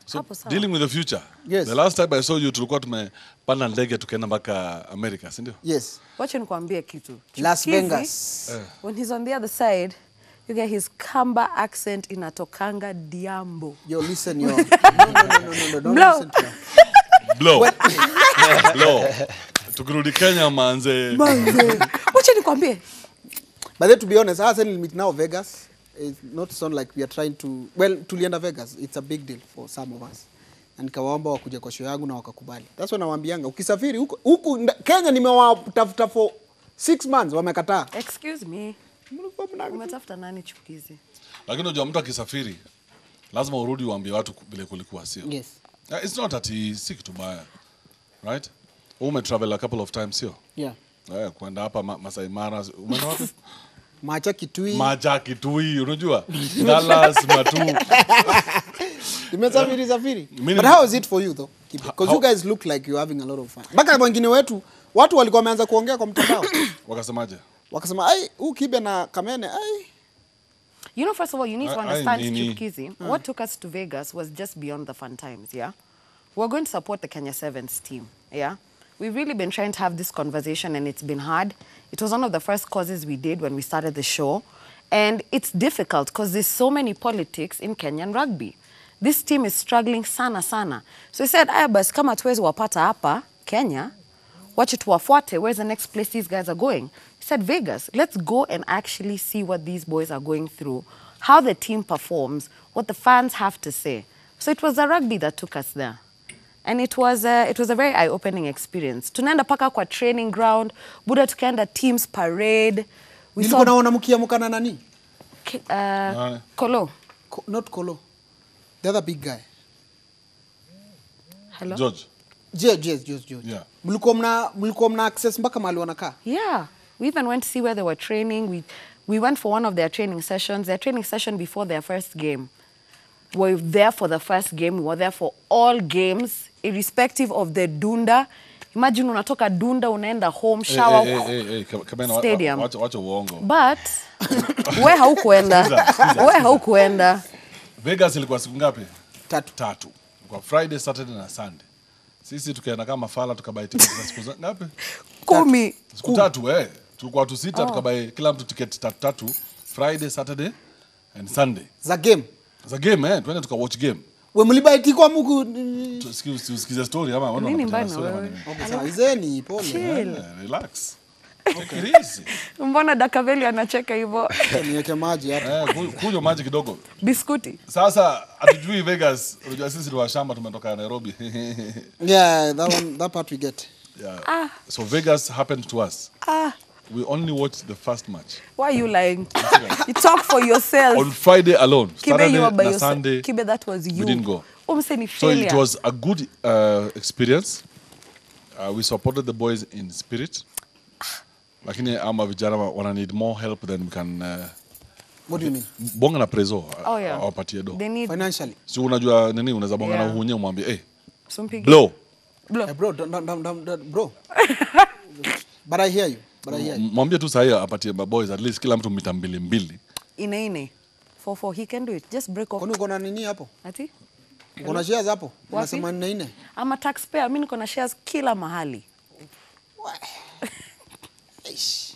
So Hapo sawa. dealing with the future. Yes. The last time I saw you tulikuwa tumepanda ndege tukaenda mpaka America, si ndio? Yes. wacha nikwambie kitu Las Chikizi, Vegas. when he's on the other side you get his kamba accent inatokanga diambo Yo, listen, yo. No, no, no, no, no, no. Don't Blow. listen to her. Blow. Blow. Tukirudi Kenya manze. wacha nikwambie But then to be honest, I said meet now Vegas. It's not sound like we are trying to well, tulienda Vegas. It's a big deal for some of us. Na nikawaomba wakuje kwa show yangu na wakakubali. That's when nawaambianga ukisafiri huku huku nda- Kenya nimewatafuta for six months wamekataa. excuse me Mlikuwa mna- umetafuta nani chukizi Lakini unajua mtu akisafiri lazima urudi uambie watu vile kulikuwa, sio? Yes. Uh, It's not ati si kitu mbaya. Right? Wewe umetravel a couple of times, sio? Yeah. Eh, kwenda hapa Ma- Masai Mara, umeenda wapi? Macha Kitui. Maja, Kitui, unajua? Dallas, Matu. Nimesafiri safiri. Mimi But ni- how is it for you though? Because How- you guys look like you're having a lot of fun. Mpaka wengine wetu watu walikuwa wameanza kuongea kwa mtandao. Wakasemaje? Wakasema ai huu Kibe na Kamene ai You know, first of all, you need to I- I understand, nini. Chukizi, what took us to Vegas was just beyond the fun times, yeah? We're going to support the Kenya Sevens team, yeah? We've really been trying to have this conversation and it's been hard. It was one of the first causes we did when we started the show. And it's difficult because there's so many politics in Kenyan rugby. This team is struggling sana sana. So he said, aya basi kama tuwezi wapata hapa Kenya, wacha tuwafuate where's the next place these guys are going he said vegas let's go and actually see what these boys are going through how the team performs what the fans have to say so it was the rugby that took us there and it was a, it was a very eye-opening experience tunaenda paka kwa training ground buda tukaenda teams parade we nilikuwa saw naona mkiamka na nani? Ki- uh, kolo Ko- Not Kolo. The other big guy. hello George. Yes, yes, yes, yes. Yeah. Mlikuwa mna mlikuwa mna access mpaka mahali wanakaa. Yeah, we even went to see where they were training. We we went for one of their training sessions. Their training session before their first game. We were there for the first game. We were there for all games, irrespective of the dunda. Imagine unatoka dunda unaenda home shower. Eh, eh, eh, eh, Kam- Kamena, wa- Stadium. wa- wacha- wacha uongo. But we haukuenda. we haukuenda. Vegas ilikuwa siku ngapi? Tatu. Tatu. Kwa Friday, Saturday na Sunday. Sisi tukaenda kama fala tukabai tiketi za siku za- ngapi? Kumi. Siku tatu eh. Tulikuwa watu sita tukabai kila mtu tiketi tatu tatu. Friday, Saturday and Sunday. Za game. Za game eh, twende tuka watch game. We mlibaiti kwa muku. Tusikie usikize story ama wana Nini wanapatiana mbaya na story ama wewe? nini? Okay, sawa. Izeni pole. Chill. Eh, Relax. Take it easy. Mbona Dakaveli anacheka hivyo? Niweke maji hapa. Eh, ku- kunywa maji kidogo. Biskuti. Sasa hatujui Vegas, unajua sisi ni washamba tumetoka Nairobi. Yeah, that one that part we get. yeah. So Vegas happened to us. Ah, We only watched the first match. why are you lying? you talk for yourself. On Friday alone. Kibe, Saturday you were by na yourself. Sunday. Kibe, that was you. we didn't go. Umse ni So failure. it was a good uh, experience. Uh, we supported the boys in spirit. Lakini ama vijana wa- wana need more help than we can uh, What do you mean? bonga na prezo Oh, yeah. awapatie do. They need Financially. Si unajua nini unaweza bonga na Yeah. uhunye umwambie hey, Sumpigi. blow. Blow. Hey, bro, don't, don't, don't, don't, don't, bro. but I hear you. But I hear you. M- Mwambie tu sahii apatie maboys at least kila mtu mita mbili mbili. Ine ine. Four four. He can do it. Just break off. Kwani uko na nini hapo? Ati? Uko na shares hapo? Wapi? Unasema nne nne. I'm a taxpayer. Mimi niko na shares kila mahali. Eish.